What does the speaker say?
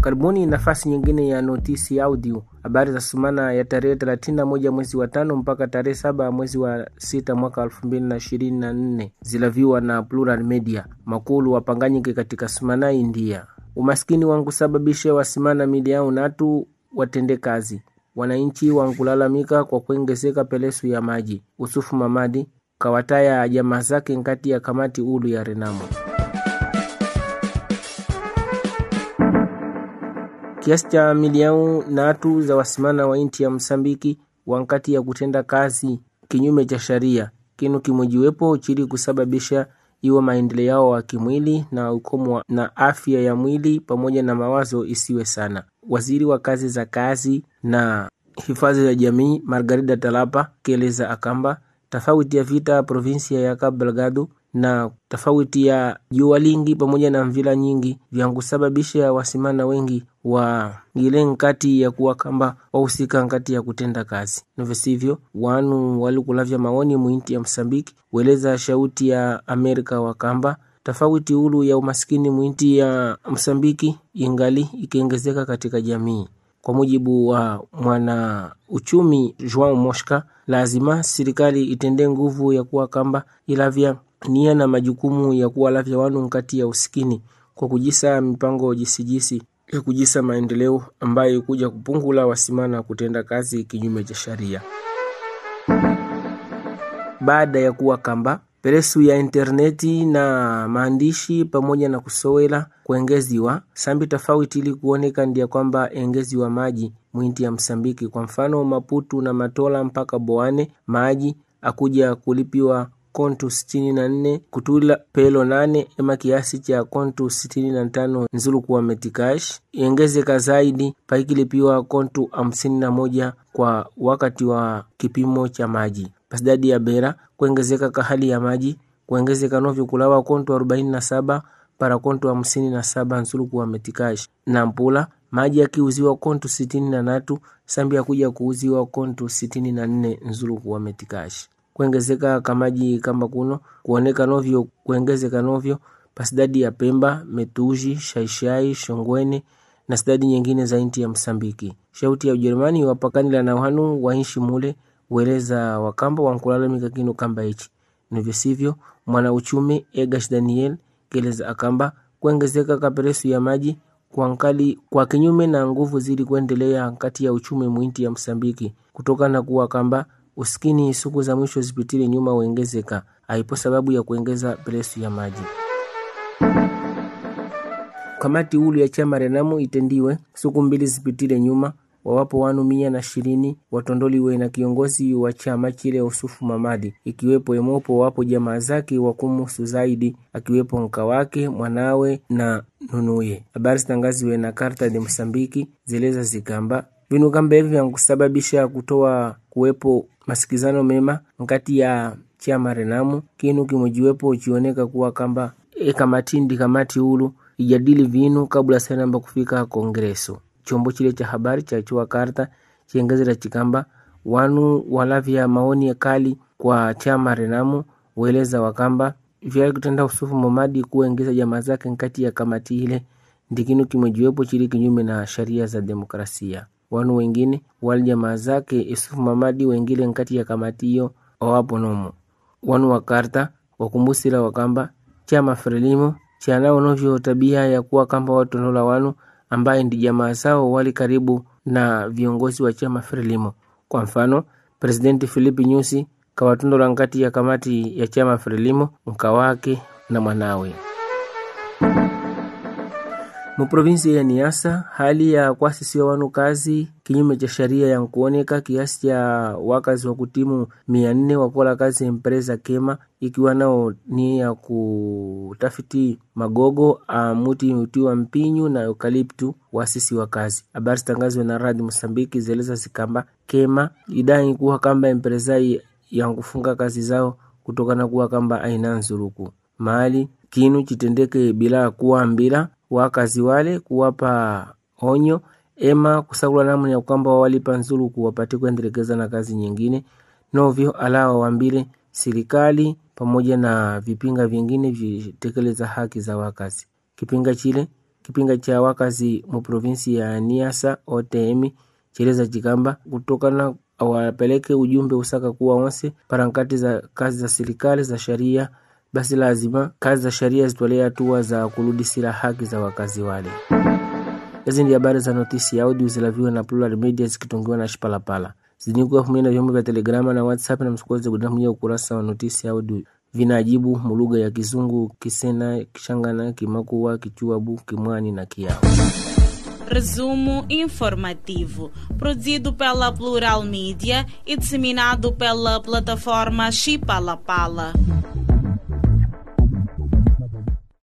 Karibuni nafasi nyingine ya notisi audio, habari za sumana ya tarehe 31 mwezi wa tano mpaka tarehe saba mwezi wa sita mwaka 2024 zilaviwa na Plural Media. Makulu wapanganyike katika sumana India. Umaskini wankusababisha wasimana mili yao natu watende kazi. Wananchi wankulalamika kwa kuongezeka pelesu ya maji. Usufu Mamadi kawataya jamaa zake nkati ya kamati ulu ya Renamo. kiasi cha milioni natu za wasimana wa inti ya Msambiki wankati ya kutenda kazi kinyume cha sharia kinu kimojiwepo chili kusababisha iwe maendeleo yao wa kimwili na ukomo na afya ya mwili pamoja na mawazo isiwe sana. Waziri wa kazi za kazi na hifadhi ya jamii Margarida Talapa kieleza akamba tofauti ya vita provinsia ya Cabo Delgado na tofauti ya jua lingi pamoja na mvila nyingi vyankusababisha wasimana wengi wa ngile nkati ya kuwa kamba wahusika nkati ya kutenda kazi novesivyo wanu walikulavya maoni mwinti ya Msambiki weleza shauti ya Amerika wa kamba tofauti ulu ya umaskini mwinti ya Msambiki ingali ikiongezeka katika jamii. Kwa mujibu wa mwana uchumi Joao Mosca, lazima serikali itende nguvu ya kuwa kamba ilavya nia na majukumu ya kuwalavya wanu nkati ya usikini kwa kujisa mipango jisijisi ya kujisa maendeleo ambayo kuja kupungula wasimana kutenda kazi kinyume cha sharia. Baada ya kuwa kamba peresu ya interneti na maandishi pamoja na kusowela kuengeziwa sambi tofauti ili kuoneka ndia kwamba engeziwa maji mwinti ya Msambiki. Kwa mfano Maputu na Matola mpaka Boane maji akuja kulipiwa kontu sitini na nne kutula pelo nane ema kiasi cha kontu sitini na tano nzulu kuwa metikash iengezeka zaidi paikilipiwa kontu hamsini na moja kwa wakati wa kipimo cha maji pasidadi ya bera kuongezeka kahali ya maji kuongezeka novyo kulawa kontu arobaini na saba para kontu hamsini na saba nzulu kuwa metikash na mpula maji yakiuziwa kontu sitini na natu sambi yakuja kuuziwa kontu sitini na nne nzulu kuwa metikash kuongezeka kamaji kamba kuno kuoneka novyo kuongezeka novyo pasidadi ya Pemba, Metuji, Shaishai, Shongwene na sidadi nyingine za inti ya Msambiki. Shauti ya Ujerumani wapakanila na wanu wainshi mule weleza wakamba wankulalamika kinu kamba hichi nivyo sivyo. Mwana uchumi Egash Daniel keleza akamba kuongezeka kaperesu ya maji kwa nkali kwa kinyume na nguvu zili kuendelea kati ya uchumi mwinti ya Msambiki kutokana kuwa kamba usikini siku za mwisho zipitile nyuma uengezeka aipo sababu ya kuongeza presu ya maji. Kamati ulu ya chama Renamo itendiwe siku mbili zipitile nyuma wawapo wanu mia na ishirini watondoliwe na kiongozi wa chama chile Usufu Mamadi, ikiwepo emopo wapo jamaa zake wakumusu zaidi, akiwepo nka wake mwanawe na nunuye. Habari zitangaziwe na Karta de Msambiki zeleza zikamba vinu kamba hivi vyankusababisha kutoa kuwepo masikizano mema nkati ya chama Renamu kinu kimojiwepo uchioneka kuwa kamba e kamatindi kamati ulu ijadili vinu kabla sanamba kufika kongreso. Chombo chile cha habari cha chua Karta chiengezera chikamba wanu walavya maoni ya kali kwa chama Renamu weleza wakamba vyali kutenda Usufu Mamadi kuengeza jamaa zake nkati ya kamati ile ndikinu kimojiwepo chili kinyume na sharia za demokrasia wanu wengine wali jamaa zake Isufu Mamadi wengile nkati ya kamati hiyo owapo nomo wanu wa Karta wakumbusila wakamba chama Frelimo chanao novyo tabia ya kuwa kamba watonola wanu ambaye ndi jamaa zao wali karibu na viongozi wa chama Frelimo. Kwa mfano, Presidenti Filipi Nyusi kawatondola nkati ya kamati ya chama Frelimo mkawake na mwanawe. Muprovinsi ya Niasa, hali ya kuasisiwa wanu kazi kinyume cha sharia ya nkuoneka kiasi cha wakazi wa kutimu mia nne wakola kazi empresa Kema, ikiwa nao ni ya kutafiti magogo amuti utiwa mpinyu na eukaliptu waasisi wa kazi. Habari zitangazwe na radi Mosambiki zeleza zikamba Kema idai kuwa kamba empresa ya kufunga kazi zao kutokana kuwa kamba aina nzuruku mahali kinu chitendeke bila kuwambila wakazi wale kuwapa onyo ema kusakula namna ya kwamba wawalipa nzuru kuwapate kuendelekeza na kazi nyingine novyo alawa wambile serikali pamoja na vipinga vingine vitekeleza haki za wakazi. Kipinga chile kipinga cha wakazi mu provinsi ya Niasa OTM cheleza chikamba kutokana awapeleke ujumbe usaka kuwa onse parankati za kazi za serikali za sharia basi lazima kazi za sharia zitolee hatua za kurudisira haki za wakazi wale. Hizi ndi habari za notisi ya audio zilaviwa na Plural Media zikitungiwa na Shipalapala zinikuwa pamoja na vyombo vya Telegrama na WhatsApp na msikoze kudamia ukurasa wa notisi ya audio vinajibu mulugha ya Kizungu, Kisena, Kishangana, Kimakuwa, Kichuabu, Kimwani na Kiao. Resumo informativo, produzido pela Plural Mídia e disseminado pela plataforma Chipalapala.